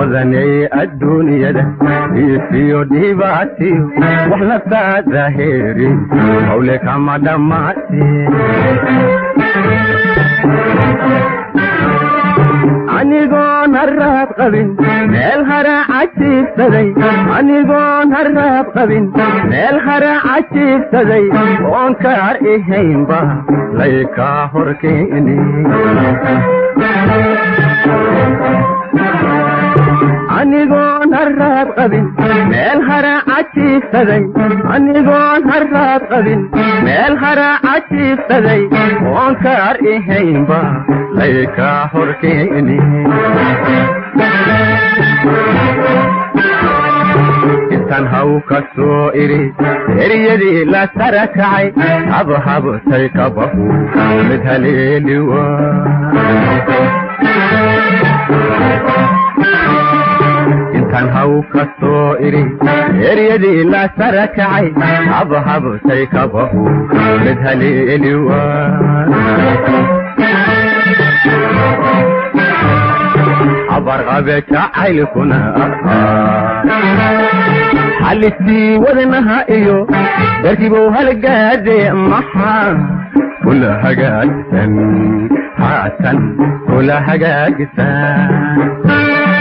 hodanay adduunyada iisiyo dhibaatiyo wax naftaada heeri hawle kama dhammaate anigoon haraad qabin meel hara cajiibsaday anigoon haraad qabin meel hara cajiibsaday oon kaar ihaynba laykaa horkeeni anigoon haraad qabin meel hara cajiibsaday anigoon haraad qabin meel hara cajiibsaday oon kaar ihaynba laykaa horkeeni intaan haw ka soo iri eryadii la sara kacay habhabtay kabahu mid haleeliwa intaan haw ka soo iri eryadii la sara kacay habhabtay kabahu mid haleeliwa habarqabe jacaylkuna xalistii wadnaha iyo darkibow halgaade maxaa kula hagaagsan haatan kula hagaagsan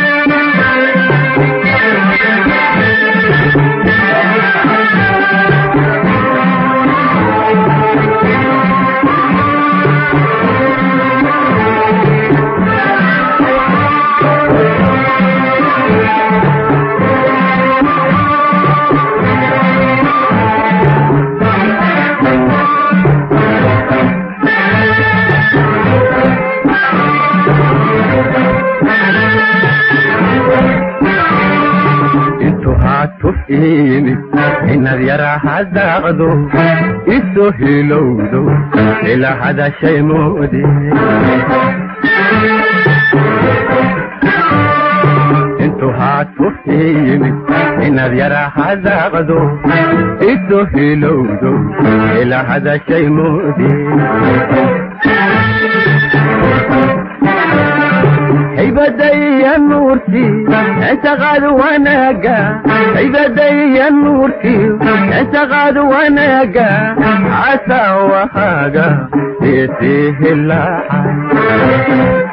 tuf iimid inaad yara hadaaqdo isoo hilowdo ila hadashay moode intuu haa tuf iimid inaad yara hadaaqdo isoo hilowdo ila hadashay moode haybadaya nuurtii intaqaad wanaaga haybadaya nuurtii intaqaad wanaaga casaa wahaaga isii hilaacay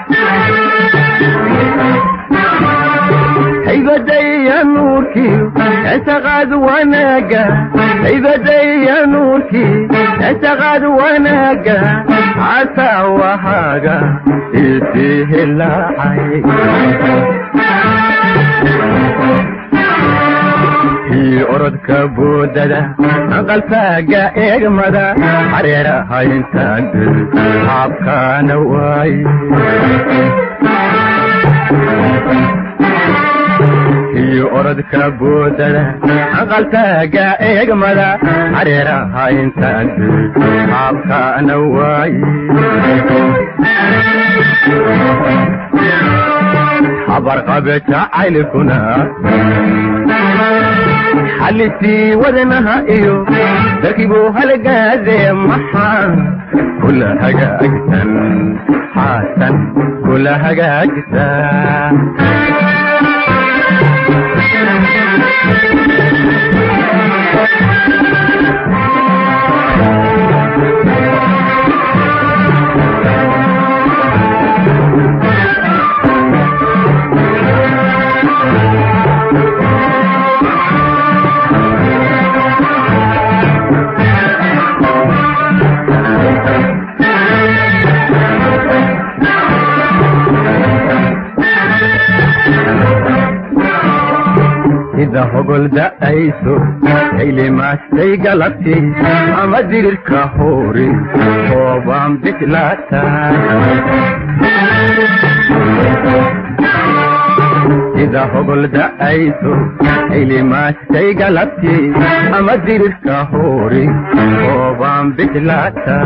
haybadaya nuurkii intaqaad wanaaga haybadaya nuurkii intaqaad wanaaga casaa wahaaga isii hilaacay kii orodka boodada aqaltaaga eegmada hareeraha intaan haabkaana waaye kii orodka boodada aqaltaaga eegmada hareeraha intaan haabkaana waaye habarqabe jacaylkuna xalisii wadnaha iyo darkibuu halgaade maxaa kula hagaagsan xaasan kula hagaagsan sida hogol da'ayso haylimaastay galabtii ama dirirka hoori hoobaan bislaata sida hogol da'ayso haylimaastay galabtii ama dirirka hoori hoobaan bislaata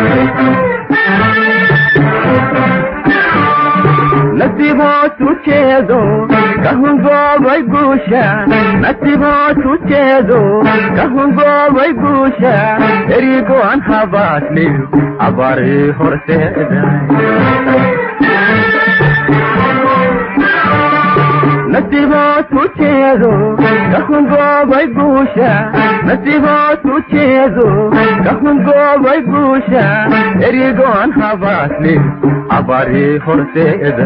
nasiibootu jeedo kahungoobay guusha nasiibootu jeedo kahungoobay guusha erigoan habaasliyo abarii horseeda nasiibood ku jeedo ka hungoobay guusha nasiibood ku jeedo ka hungoobay guusha erigoon habaasli abari horteeda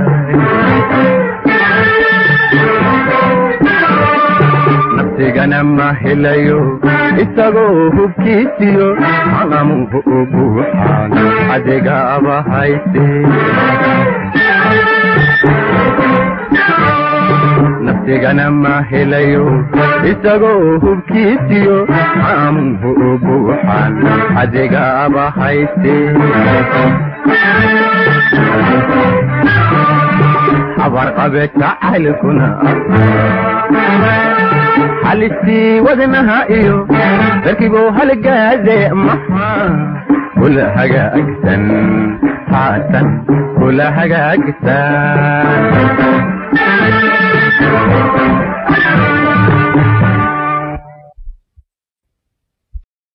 nafsigana ma helayo isagoo hubkiisiyo calamuhu u buuxaan adegaaba hayse nafsigana ma helayo isagoo hubkiisiyo calamuhu u buuxaan adegaaba hayse abarqabe jacaylkuna halistii wadnaha iyo darkiibuu halgaade maxaa kula hagaagsan haatan kula hagaagsan